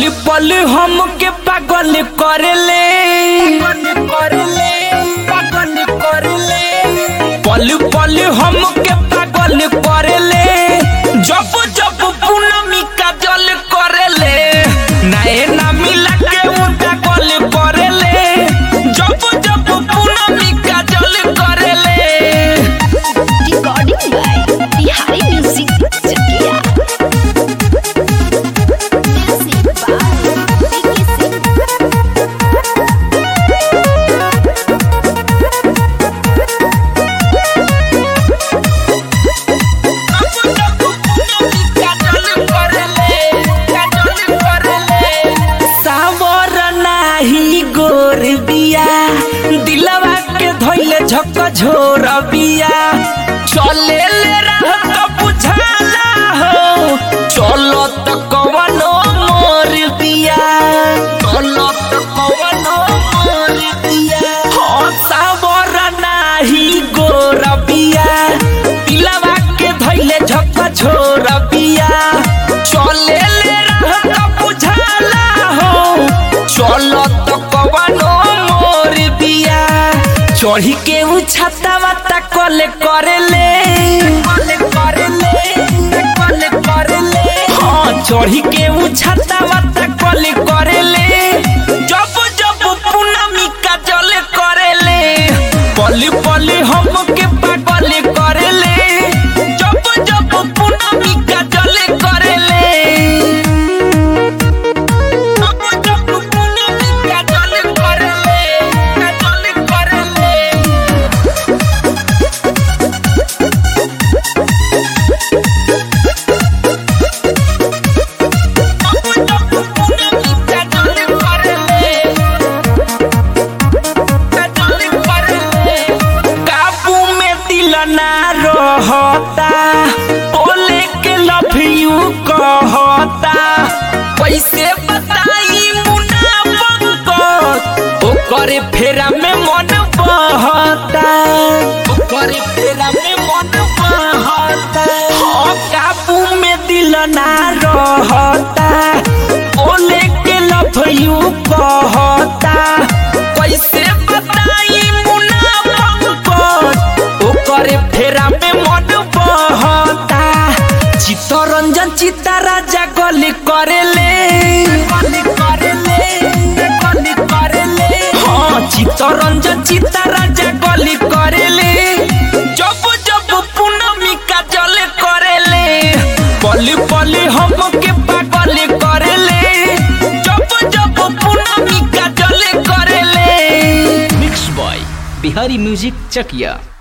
पल हमके पागल करेले करेले पागल करेले पल पल हमके पागल करेले जब जब पूनमी का जल करेले नए ना मिला के उनका गल करेले जब जब पूनमी का जल करेले Recording by Bihari Music Chakia. Music by Vicky Singh. सावर नाही गोर बिया दिलवा के धोइले झक झोर बिया चले ले रह तो बुझाला हो चलो तो कवनो मोर बिया चलो तो कवनो मोर बिया हो सावर नाही गोर बिया दिलवा के धोइले झक झोर बिया चले ले रह तो बुझाला हो चलो तो कवनो मोर बिया चढ़ी के उ छाता वाता कले करेले कले करेले कले करेले हाँ चढ़ी के उ छाता वाता कले करेले जब जब पूनमी का जल करेले पली पली हमके पागल करेले जब जब पूनमी का जल करेले काबू में दिल ना रहता बोले के लव यू कहता कैसे बताई मुनाफा ओकरे फेरा में मन बहता ओकरे फेरा में मन बहता हाँ काबू में दिल ना रहता बोले के लव यू कहता कैसे बताई मुनाफा ओकरे फेरा में मन बहता चित्तरंजन चित्ता राजा गली करेले गली करेले गली करेले हाँ चित्तरंजन चित्ता राजा गली करेले जब जब पूनमी का जल करेले पली पली हमके पागल करेले जब जब पूनमी का जल करेले मिक्स बॉय बिहारी म्यूजिक चकिया